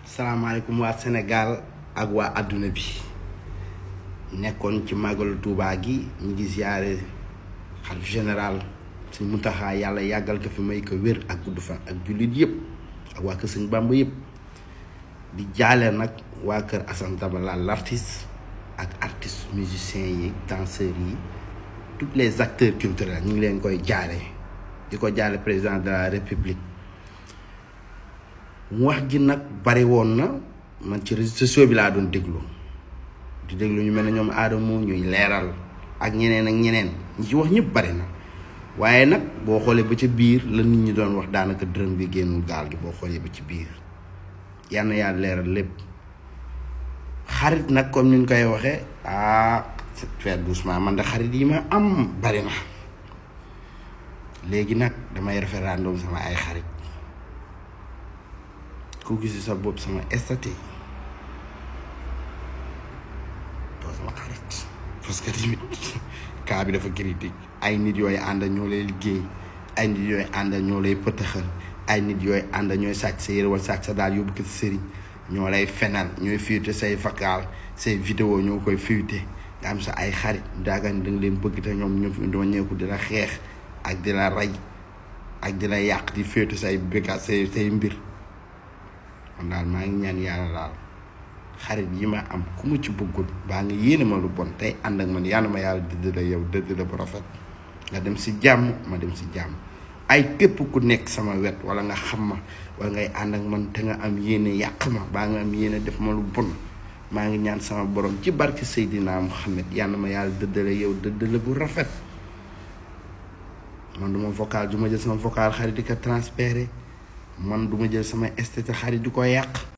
salaamaaleykum waa Sénégal ak waa àdduna bi nekkoon ci màggalu Tuubaa gi ñu ngi ziare xalif général Sëñ Muntaxa yàlla yàggal ko fi may ko wér ak gudd fan ak jullit yëpp ak waa kër Sëñ Bàmba yëpp di jaale nag waa kër Assane Dabala l'artiste ak artistes musiciens yi danseurs yi tous les acteurs culturels ñu ngi leen koy jaale di ko jaale président de la république wax ji nag bari woon na man ci réseaux sociaux bi laa doon déglu di déglu ñu mel ne ñoom aadamo ñuy leeral ak ñeneen ak ñeneen ñi ci wax ñëpp bari na waaye nag boo xoolee ba ca biir la nit ñi doon wax daanaka dërëm bi génnul gaal gi boo xoolee ba ci biir yal na yàlla leeral lépp xarit nag comme ni ñu koy waxee ah faire doucement man de xarit yi ma am bari na léegi nag damay référendum sama ay xarit ku gis sa bopp sama statut doo sama xarit parce que tamit cas bi dafa critique ay nit yooyu ànd ñoo lay liggéey ay nit yooyu ànd ñoo lay pëtëxal ay nit yooyu ànd ñooy sàcc sa yére wala sàcc sa daal yóbbu ko ci sëriñ ñoo lay fenal ñooy fuité say vocal say vidéo ñoo koy fuité nga am sa ay xarit daagan da nga leen bëgg te ñoom ñoo fi doo ñeeku di la xeex ak di la rey ak di la yàq di féetu say béka say say mbir man daal maa ngi ñaan yàlla daal xarit yi ma am ku mu ci bëggul baa nga yéene ma lu bon tey ànd ak man yàlla ma yàlla dëdd la yow dëdd la bu rafet nga dem si jàmm ma dem si jàmm ay képp ku nekk sama wet wala nga xam ma wala ngay ànd ak man te nga am yéene yàq ma baa nga am yéene def ma lu bon maa ngi ñaan sama borom ci barke Seydina Muhammad yàlla ma yàlla dëddale yow dëddale bu rafet man duma vocal du ma jël sama vocal xarit di ko transféré man duma jël sama esthétique xarit di ko yàq